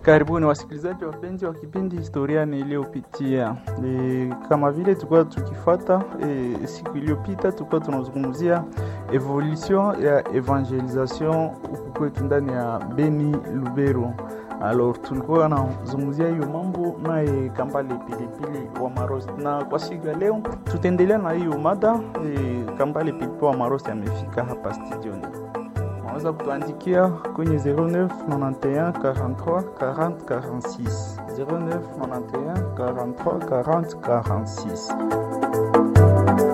Karibuni wasikilizaji wapenzi wa kipindi historia niliyopitia. E, kama vile tulikuwa tukifuata e, siku iliyopita tulikuwa tunazungumzia evolution ya evangelisation huku kwetu ndani ya Beni Lubero. Alors tulikuwa nazungumzia hiyo mambo naye Kambale Pilipili wa Marosi, na kwa siku ya leo tutaendelea na hiyo mada e, Kambale Pilipili wa Marosi amefika hapa studioni unaweza kutuandikia kwenye 09 91 43 40 46 09 91 43 40 46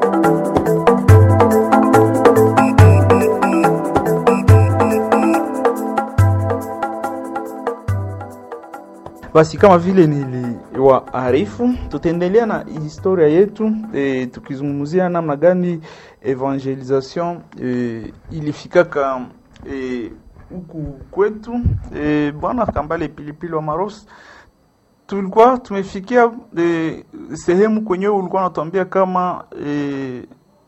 Basi kama vile niliwaarifu, tutaendelea na historia yetu e, tukizungumzia namna gani evangelisation e, ilifikaka huku e, kwetu e, bwana Kambale Pilipili wa Marosi, tulikuwa tumefikia e, sehemu kwenyewe ulikuwa unatuambia kama e,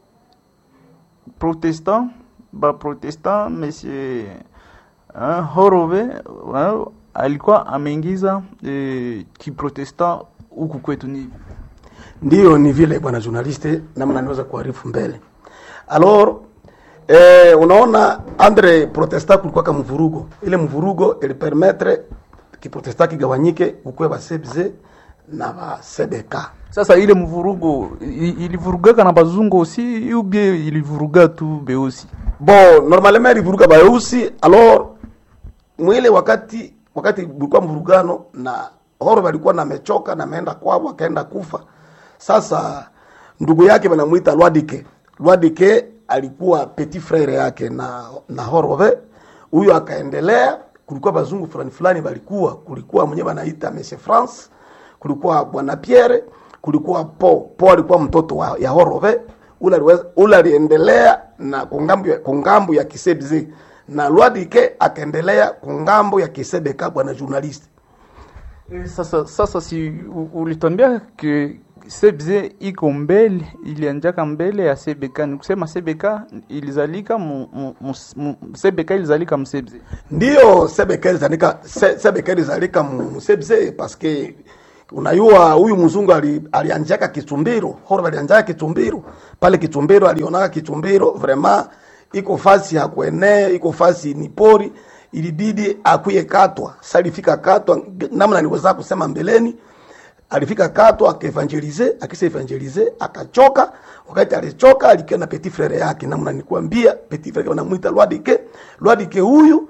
protestant ba protestant monsieur uh, Horove uh, alikuwa ameingiza e, kiprotestant huku kwetu. Ni ndiyo ni vile bwana journaliste, namna niweza kuarifu mbele alors eh, unaona andre protestant kulikuwa kama mvurugo, ile mvurugo ilipermettre kiprotestant kigawanyike ukwe ba sebze na ba sebeka. Sasa ile mvurugo ilivurugaka na bazungu aussi ou bien ilivuruga tu beusi? Bon, normalement ilivuruga beusi alors mwile wakati wakati bulikuwa mvurugano na horo walikuwa namechoka na ameenda kwao akaenda kufa. Sasa ndugu yake wanamuita Lwadike. Lwadike alikuwa petit frere yake na na Horove. Huyo akaendelea, kulikuwa bazungu fulani fulani walikuwa, kulikuwa mwenyewe wanaita Monsieur France, kulikuwa bwana Pierre, kulikuwa Po. Po alikuwa mtoto wa, ya Horove. Ule ule aliendelea na kungambo ya, kungambo ya Kisebze na Lwadike akaendelea kungambo ya Kisebeka bwana journalist. E, sasa sasa si ulitwambia ke Sebze iko mbele ilianjaka mbele ya Sebeka, ni kusema Sebeka ilizalika mu, mu, mu, mu, Sebeka ilizalika msebze. Ndio Sebeka ilizalika se, Sebeka ilizalika msebze paske unayua huyu mzungu ali, alianjaka Kitumbiro, horo alianjaka Kitumbiro. Pale Kitumbiro alionaka Kitumbiro vraiment iko fasi ya kuenea, iko fasi ni pori, ilibidi akuye katwa. Sasa alifika katwa, namna niweza kusema mbeleni, alifika katwa akaevangelize, akisa evangelize akachoka. Wakati alichoka, alikia na petit frere yake, namna nikwambia, petit frere wanamuita Lwadike. Lwadike huyu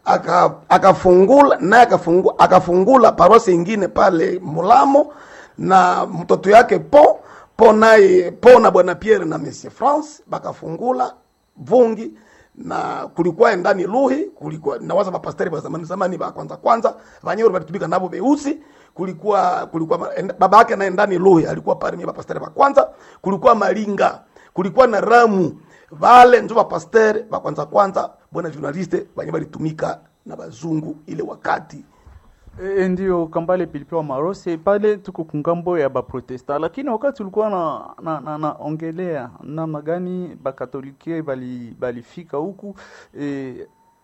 akafungula naye akafungula, akafungula parosi ingine pale Mulamo na mtoto yake Po Po naye Po na bwana Pierre na Monsieur France bakafungula vungi na kulikuwa ndani luhi kulikuwa nawaza mapasteri wa zamani zamani ba kwanza kwanza vanyewe walitumika nabo beusi kulikuwa kulikuwa baba yake naye ndani luhi alikuwa pale mimi mapasteri wa kwanza kulikuwa malinga kulikuwa na ramu vale njo mapasteri ba kwanza kwanza bwana journaliste vanyewe walitumika na bazungu ile wakati E, ndio Kambale Pilipili wa Marosi pale tuko kungambo ya Baprotesta, lakini wakati ulikuwa na, na, na, naongelea namna gani Bakatolike bali balifika huku e,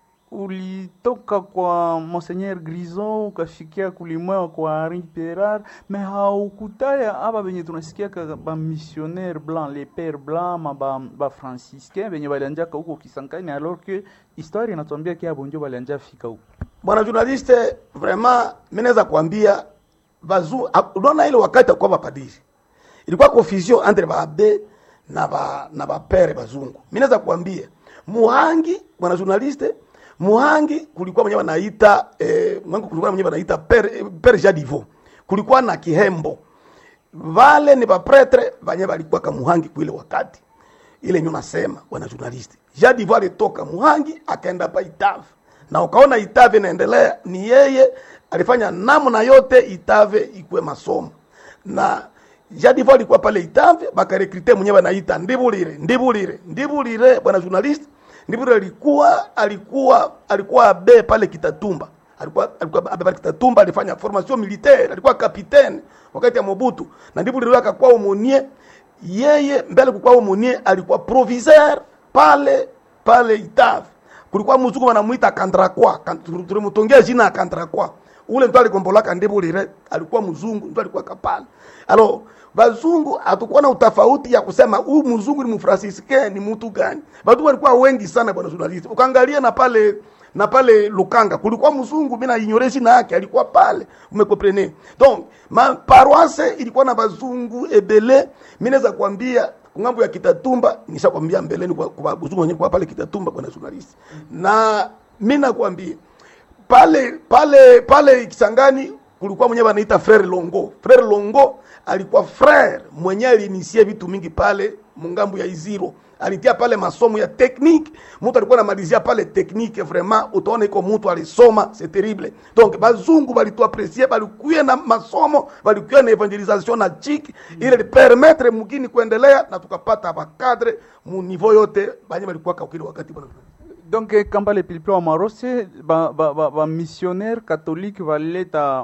ulitoka kwa Monseigneur Grison ukafikia kulimwa kwa Henri Pirard, me haukutaya aba benye tunasikia ka ba missionnaire blanc les pères blancs ma ba, ba franciscain benye balianjaka huko Kisankani, alors que histoire inatuambia kia bonjo balianja fika huko bwana journaliste, vraiment mimi naweza kuambia bazu, unaona ile wakati kwa bapadiri ilikuwa confusion entre baabe na ba na bapere bazungu. Mimi naweza kuambia Muhangi, bwana journaliste, Muhangi kulikuwa mwenyewe anaita eh, Muhangi kulikuwa mwenyewe anaita pere pere Jadivo, kulikuwa na Kihembo, vale ni bapretre vanye balikuwa kama Muhangi kuile wakati ile nyuma nasema bwana journaliste, Jadivo alitoka Muhangi akaenda pa Itave na ukaona Itave inaendelea, ni yeye alifanya namna yote Itave ikuwe masomo na Jadivo alikuwa pale Itave, bakarekrite mwenyewe anaita Ndibulire, Ndibulire, Ndibulire bwana journalist. Ndibulire alikuwa alikuwa alikuwa abe pale Kitatumba, alikuwa alikuwa abe pale Kitatumba, alifanya formation militaire, alikuwa kapitene wakati ya Mobutu, na Ndibulire akakuwa umonie yeye mbele, kukuwa umonie, alikuwa proviseur pale pale Itave kulikuwa mzungu wanamuita Kandrakwa, tulimtongea jina ya Kandrakwa. ule mtu aligombolaka ndibulire alikuwa mzungu mtu alikuwa kapala alo bazungu hatukuwa na utafauti ya kusema huyu mzungu ni mfransiske ni mtu gani batu walikuwa wengi sana bwana journalist ukaangalia na pale na pale Lukanga kulikuwa mzungu mimi na ignoreshi na yake alikuwa pale umekomprene donc ma paroisse ilikuwa na bazungu ebele mimi naweza kuambia ngambo ya Kitatumba nishakwambia mbeleni kwa, kwa bazungu wenyewe kwa pale Kitatumba bwana journalist na mimi nakwambia pale pale pale Kisangani kulikuwa mwenyewe anaita frere Longo. Frere Longo alikuwa frere mwenyewe alinisie vitu mingi pale mungambo ya Iziro. Alitia pale masomo ya technique, mtu alikuwa anamalizia pale technique vraiment, utaona iko mtu alisoma, c'est terrible. Donc bazungu balitu apprécier, balikuwa na masomo, balikuwa na evangelisation na chiki ile li permettre mugini kuendelea na tukapata bakadre mu niveau yote banye balikuwa kakili wakati bwana donc eh, kambale pilipili wa marose ba, ba, ba, ba missionnaire catholique baleta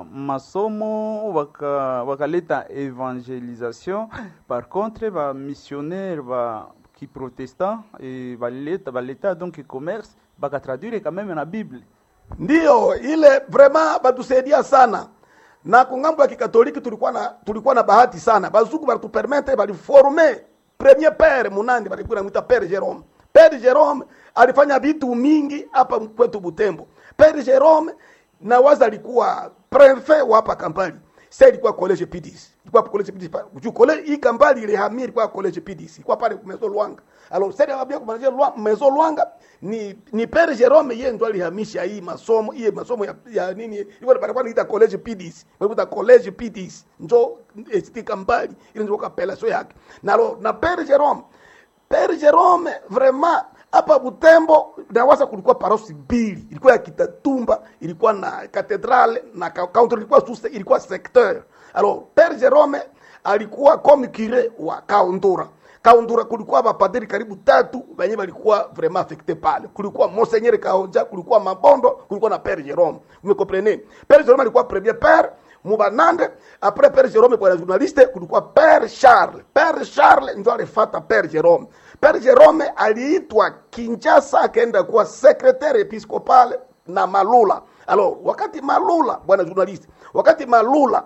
masomo baka- bakaleta evangelisation par contre ba missionnaire ba kiprotestant eh, baleta baleta donc commerce bakatraduire quand même na bible Ndiyo, ile vraiment batusaidia sana na kungambo ya kikatoliki tulikuwa na tulikuwa na bahati sana, bazungu balitupermete baliforme premier père munandi balikuwa namuita père Jerome. Père Jerome alifanya vitu mingi hapa kwetu Butembo. Père Jerome na waza alikuwa prefet wa hapa Kampali. Sasa ilikuwa college PDC. Ilikuwa college PDC. pa- Juu college hii Kampali ile hamia ilikuwa college PDC. Ilikuwa pale Mezo Luanga. Alors sasa abia kumalizia Lwa- Mezo Luanga ni ni Père Jerome yeye ndo alihamisha hii masomo, hii masomo ya, ya nini? Ilikuwa barabara inaita college PDC. Walikuwa college PDC. Njo ST Kampali ile ndio kapela yake. Na lo, na Père Jerome Père Jerome vraiment hapa Butembo nawasa kulikuwa parosi mbili, ilikuwa ya Kitatumba, ilikuwa na katedrale na ka- counter, ilikuwa sous ilikuwa secteur. Alors Père Jerome alikuwa comme curé wa Kaundura. Kaundura kulikuwa mapadiri karibu tatu wenye walikuwa vraiment affecté pale. Kulikuwa Monseigneur Kaonja, kulikuwa Mabondo, kulikuwa na Père Jerome. Umekomprene? Père Jerome alikuwa premier père mubanande après père Jerome kwa journaliste kulikuwa père Charles père Charles ndio alifata père Jerome père Jerome aliitwa Kinshasa akaenda kuwa secrétaire episcopal na Malula alors wakati Malula bwana journaliste wakati Malula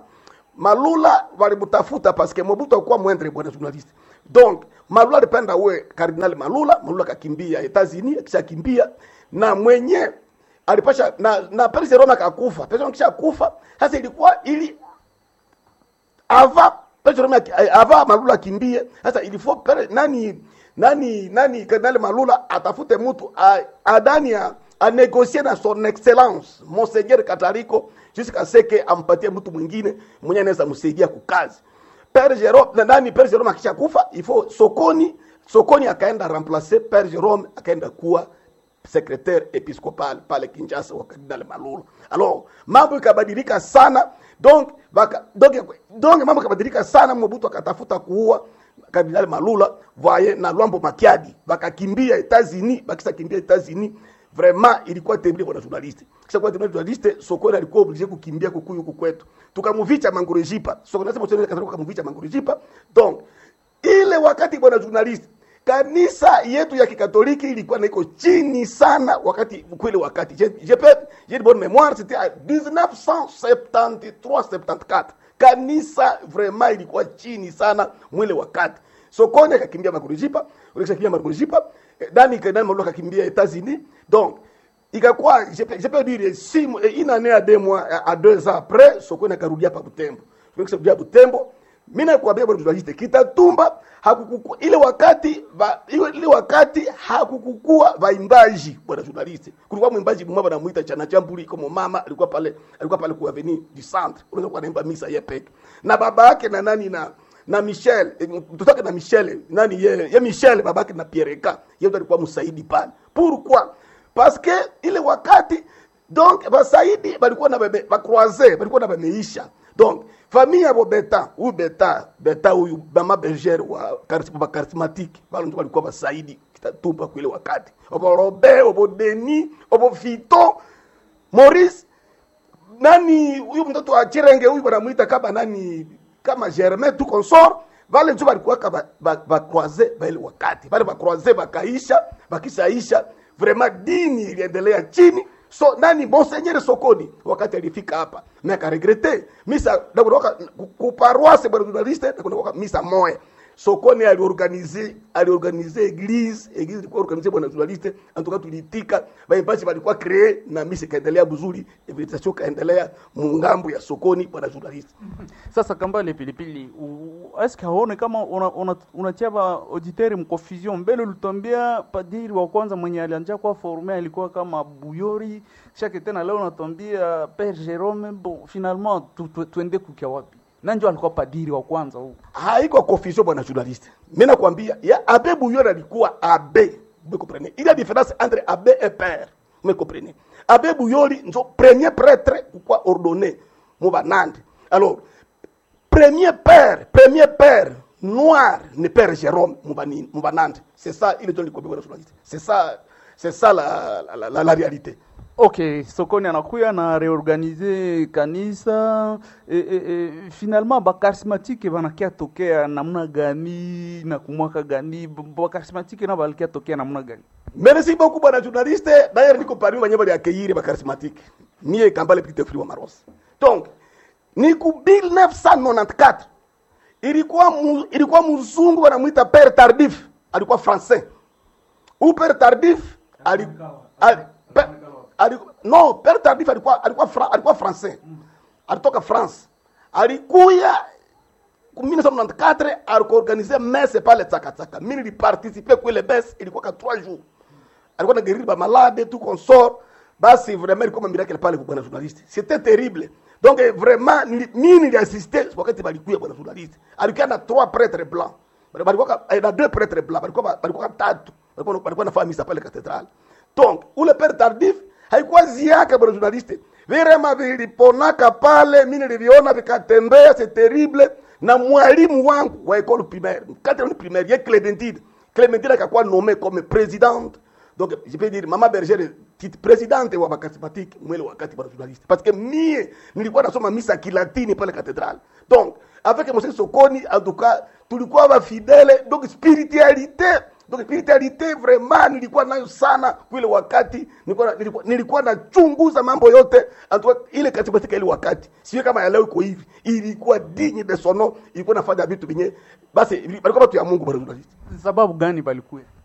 Malula walimtafuta parce que Mobutu alikuwa mwendre bwana journaliste donc Malula alipenda uwe kardinali Malula Malula akakimbia Etats-Unis akishakimbia na mwenye alipasha na na Père Jerome akakufa. Père Jerome kisha kufa, sasa ilikuwa ili ava Père Jerome aki- ava Malula kimbie. Sasa ilifo Père nani nani nani Kardinali Malula atafute mtu a- adani a, a négocier na son excellence Monseigneur Katariko jusqu'à ce que ampatie mtu mwingine mwenye anaweza msaidia kukazi. Père Jerome na nani Père Jerome akisha kufa, ifo sokoni sokoni akaenda remplacer Père Jerome akaenda kuwa secrétaire épiscopal pale Kinshasa wa Kardinal Malula. Alors mambo ikabadilika sana donc baka, donc, donc mambo ikabadilika sana, Mobutu akatafuta kuua Kardinal Malula voye na Lwambo Makiadi bakakimbia Etats-Unis, bakisa kimbia Etats-Unis vraiment ilikuwa terrible kwa journaliste. Kisha kwa journaliste Sokoni alikuwa obligé kukimbia kukuyu huku kwetu. Tukamuvicha Mangurejipa. Sokoni nasema tena kasema tukamuvicha Mangurejipa. Donc ile wakati bwana journaliste kanisa yetu ya kikatoliki ilikuwa na iko chini sana wakati kweli wakati je je peux j'ai de bonne mémoire c'était à 1973 74 kanisa vraiment ilikuwa chini sana mwile wakati sokoni akakimbia makurujipa ulikishakimbia makurujipa dani kadani maluka akakimbia Etats-Unis donc ikakuwa je peux je peux dire six mois- une année à deux mois à deux ans après sokoni akarudia pa Butembo sokoni Butembo mimi nakwambia bwana journaliste Kitatumba hakukuku ile wakati ba, ile, ile wakati hakukukua vaimbaji bwana journaliste. Kulikuwa mwimbaji mmoja anamuita Chana Chambuli kama mama alikuwa pale alikuwa pale kwa avenue du centre. Unaweza kuwa anaimba misa yeye peke. Na baba yake na nani na na Michel, eh, mtoto wake na Michel, nani ye, ye Michel babake na Pierreka. Yeye ndo alikuwa msaidi pale. Pourquoi? Parce que ile wakati donc basaidi balikuwa na bebe bakroise balikuwa na bameisha donc famille yabo beta huyu beta beta huyu mama berger wa charisma ba charismatique balo ndio walikuwa basaidi kitatumba kwa ile wakati obo Robert obo Denis obo Fito Maurice nani huyu mtoto wa Chirenge huyu wanamuita kama nani kama Germain tu consort vale njo balikuwa kama ba, ba croiser ba ile wakati vale ba croiser bakaisha bakishaisha vraiment dini iliendelea chini so nani monseigneur sokoni wakati alifika hapa mais akaregrete misa nakunaoka kuparoise bwana journaliste nakunaoka misa moya sokoni aliorganize aliorganize eglise eglise ilikuwa organize bwana journaliste antuka tulitika baimbaji walikuwa cree na misa ikaendelea mzuri invitation kaendelea mungambo ya sokoni bwana journaliste Sasa Kambale Pilipili, u- eske haone kama unatia una, unatia ba auditeri mconfusion? Mbele ulitwambia padiri wa kwanza mwenye alianja kwa forme alikuwa kama Buyori, shake tena leo unatwambia Père Jerome. Bon, finalement tu, tu, tuende kukia wapi? Nanjo alikuwa padiri wa kwanza huu. haiko confusion bwana journaliste mimi nakwambia ya abe bouillon alikuwa abe vous comprenez il y a différence entre abe et père vous comprenez abe bouilloli nzo premier prêtre kwa ordonné mu banande alors premier père premier père noir ni père Jérôme mu banini mu banande c'est ça il est dans le bwana journaliste c'est ça c'est ça la, la, la, la réalité Okay, Sokoni anakuya na reorganize kanisa e, e, e, finalement bakarismatike banakia tokea namna gani na kumwaka gani bakarismatike na balikia tokea namna gani? Merci beaucoup bwana journaliste. D'ailleurs niko parmi wenye bali accueillir ba charismatique. Mie Kambale Petit Free wa Maros. Donc ni ku 1994 ilikuwa mu, ilikuwa mzungu wanamuita Père Tardif, alikuwa français. Ou Père Tardif ali, ali, pe, ali, no Père Tardif alikuwa alikuwa fra, alikuwa français. Alitoka France. Alikuya 1994 alikoorganize messe pale Tsakatsaka. Mimi niliparticipe kwa ile messe, ilikuwa ka 3 jours. Alikuwa na guérir ba malade tout consort. Basi vraiment ilikuwa miracle pale kwa bwana journaliste. C'était terrible. Donc eh, vraiment nili- mimi niliassiste wakati balikuya bwana journaliste. Alikuwa na trois prêtres blancs. Bali- Balikuwa ka- eh, na deux prêtres blancs. Balikuwa balikuwa tatu. Balikuwa balikuwa nafanya misa pale cathédrale. Donc ule père tardif haikuwa ziaka bwana journaliste. Virema viliponaka pale, mimi niliviona vikatembea, c'est terrible. Na mwalimu wangu wa école primaire, quatrième primaire, ye Clémentine. Clémentine akakuwa nommé comme présidente. Donc je peux dire mama bergère titre présidente wa bakasimatiki mwele wakati bwana journaliste. Parce que mie nilikuwa nasoma misa kilatini pale cathédrale. Donc avec monsieur Sokoni en tout cas tulikuwa ba fidèle donc spiritualité donc spiritualité vraiment nilikuwa nayo sana kule wakati nilikuwa nilikuwa, nilikuwa nachunguza mambo yote Antua, ile katika ile wakati sio kama ya leo iko hivi ilikuwa digne de son nom ilikuwa nafanya vitu vinye basi balikuwa watu ya Mungu bwana journaliste Sababu gani balikuya?